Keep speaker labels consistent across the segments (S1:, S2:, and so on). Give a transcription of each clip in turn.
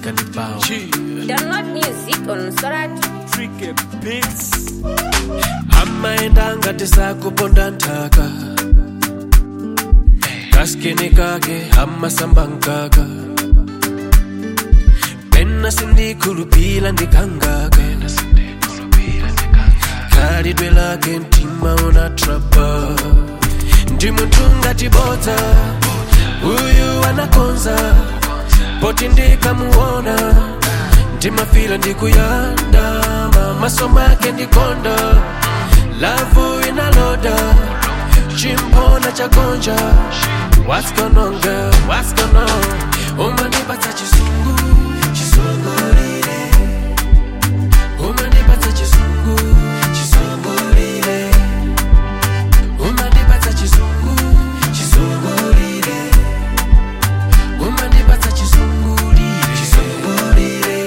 S1: ikandibao
S2: Download music on Sorat.
S3: Tricky Beats.
S1: amaenda ngati sakuponda nthaka kaskini kake amasamba mkaka pena sindikhulupira ndikangaka khalidwe lake mtima unatrapa ndi munthu ngati bodza uyu anakonza poti ndikamuona ndimafira ndikuyandama maso make ndikonda lavu inaloda chimpona chagonja what's going on girl what's going on umanipatsa chisungu chisungulire umanipatsa chisungu chisungulire umanipatsa chisungu chisungulire umanipatsa chisungulire chisungulire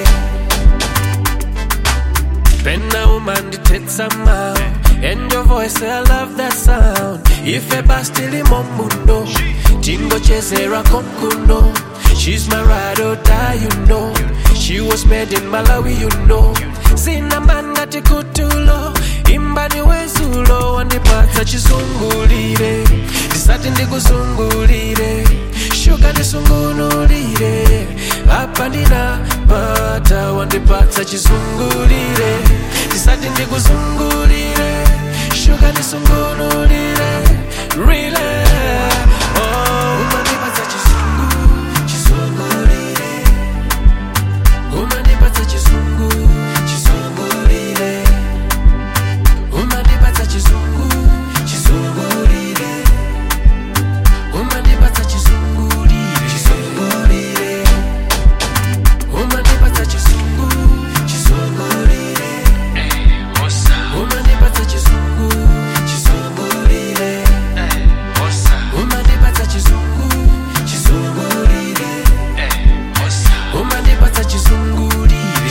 S1: pena umandithetsa mawu and your voice i love that sound ife bastilimo mundo tingochezera konkuno she's my ride or die you know she was made in malawi you know sina mangati kutulo imbani wezulo wandipatsa chisungulire ndisati ndikusungulire shuga ndisungunulire apa ndinapata wandipatsa chisungulire ndisati ndikusungulire shuga ndisungunulire rile oh, umandipatsa chisungu chisungulire umandipatsa chisungu chisungulire umandipatsa chisungu chisungulire umandipatsa chisungulire chisungulire umandipatsa chisungu chisungulire umandipatsa chisungu chisungulire umandipatsa chisungu chisungulire umandipatsa chizungulire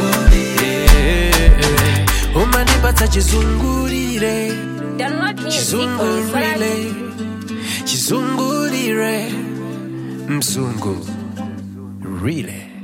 S1: umandipatsa chizungulire
S2: Download music on
S1: chizungulire
S2: Sorat.
S1: chizungulire mzungu rile